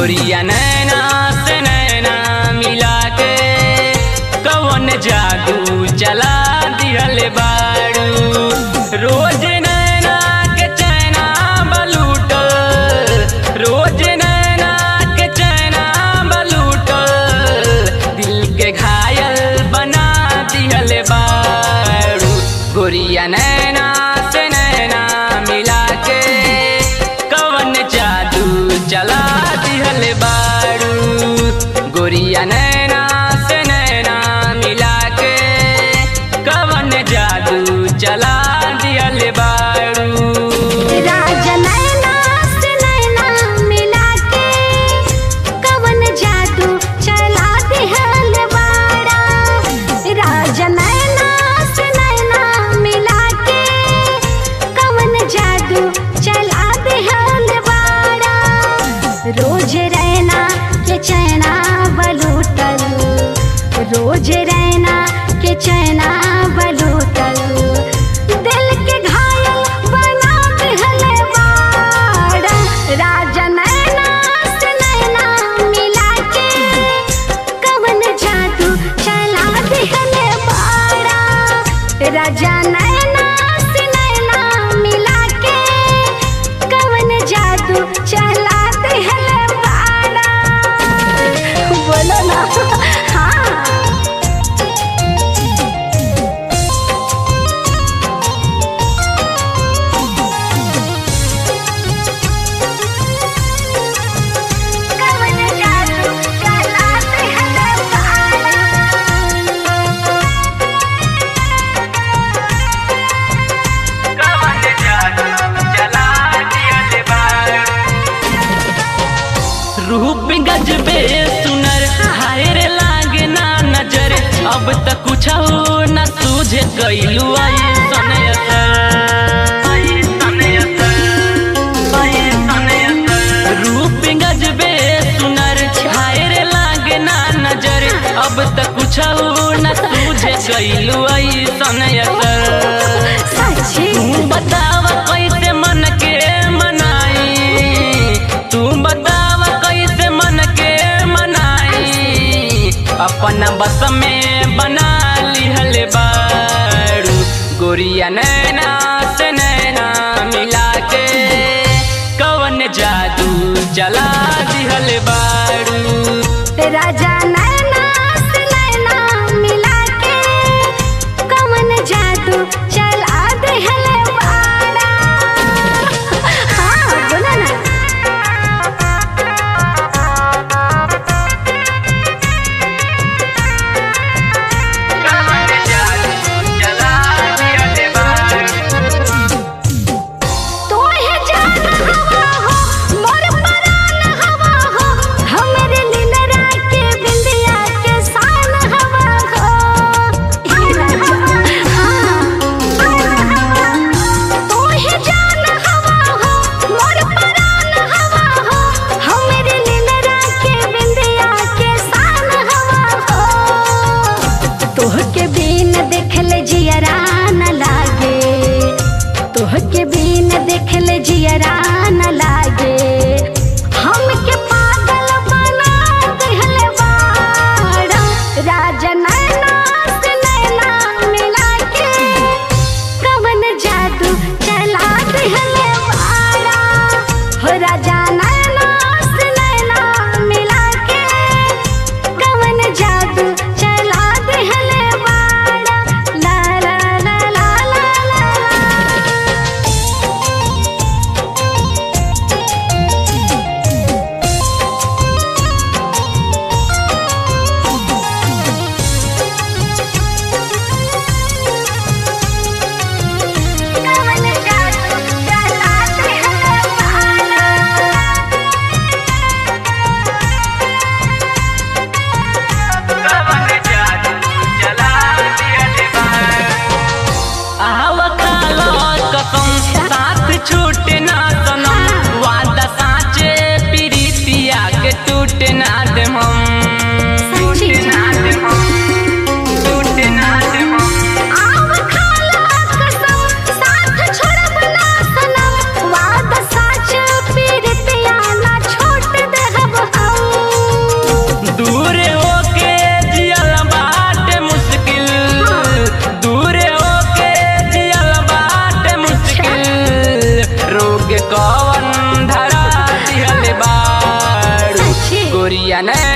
गोरिया नैना से नैना मिला के कवन जादू चला दिहल बाड़ू रोज नैना के चैना बलूटल रोज नैना के चैना बलूटल दिल के घायल बना दिहल बाड़ू गोरिया नैना से नैना मिला के कवन जादू चला दिहल बाड़ू गोरिया नैना से नैना मिला के कवन जादू चला दिहल बाड़ू राजा नैना से नैना मिला के कवन जादू चला दिहल बाड़ा राजा नैना से नैना मिला के कवन जादू चला दिहल बाड़ा रोज रैना के चैना बलूटल रोज रैना के चैना बलूटल दिल के घायल बना दिहल बाड़ा राजा नैना से नैना मिला के कवन जादू चला दिहल बाड़ा राजा नैना से नैना मिला के कवन जादू चला दिहल बाड़ा बोलो ना हाँ कवन जादू चला दिहल बाड़ा कवन जादू चला दिहल बाड़ू रूप गजबे सुनर हाय रे लागे ना नजर अब तक कुछ हो न सूझे कैलू आई रूप गजबे सुनर हाय रे लागे ना नजर अब तक कुछ हो न सूझे कैलू आई सनयतर सच्ची तू बताव कैसे मन के मनाई तू बताव कैसे मन के मनाई अपना बस में बना लिहल बारू गोरिया नैना से नैना मिला के कवन जादू चला दिहल बारू राजा नैना से नैना मिला के कवन जादू चला दिहल बाड़ा हाँ बोलो ना कवन जादू चला दिहल बारू तोहे जान हवा हो मोर परान हवा हो हमरे लीलरा के बिंदिया के शान हवा हो हे राजा हाँ तोहे जान हवा हो मोर परान हवा हो हमरे लीलरा के बिंदिया के शान हवा हो तोहके बिन देखले जियरा न लागे तोहके बिन देखले जियरा न लागे हमके पागल बना दिहल बाड़ा राजा नैना से नैना मिला के कवन जादू चला दिहल बाड़ा हो राजा नैना से नैना मिला के कवन जादू चला दिहल बाड़ा ला ला ला ला ला ला कवन जादू चला दिहल बाड़ा जाने